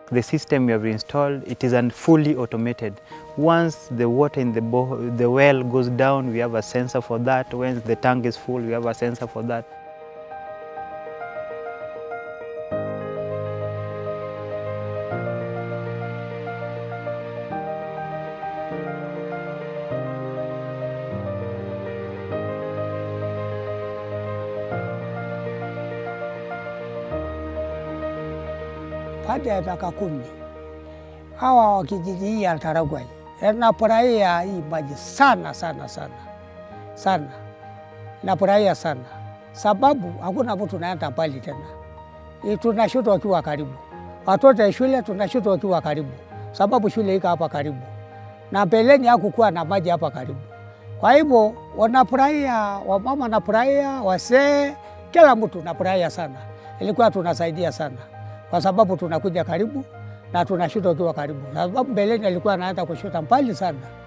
the system we have installed, it is un- fully automated. Once the water in the, bo- the well goes down, we have a sensor for that. Once the tank is full, we have a sensor for that. Baada ya miaka kumi hawa wa kijiji hii ya Taragwai nafurahia hii maji sana sana sana sana, nafurahia sana sababu hakuna mtu tunaenda mbali tena, Eh, tunashuta wakiwa karibu, watoto ya shule tunashuta wakiwa karibu, sababu shule iko hapa karibu, na mbeleni hakukuwa na maji hapa karibu. Kwa hivyo wanafurahia, wamama wanafurahia, wasee, kila mtu nafurahia sana. Ilikuwa tunasaidia sana kwa sababu tunakuja karibu na tunashuta ukiwa karibu, sababu mbeleni alikuwa anaenda kushuta mbali sana.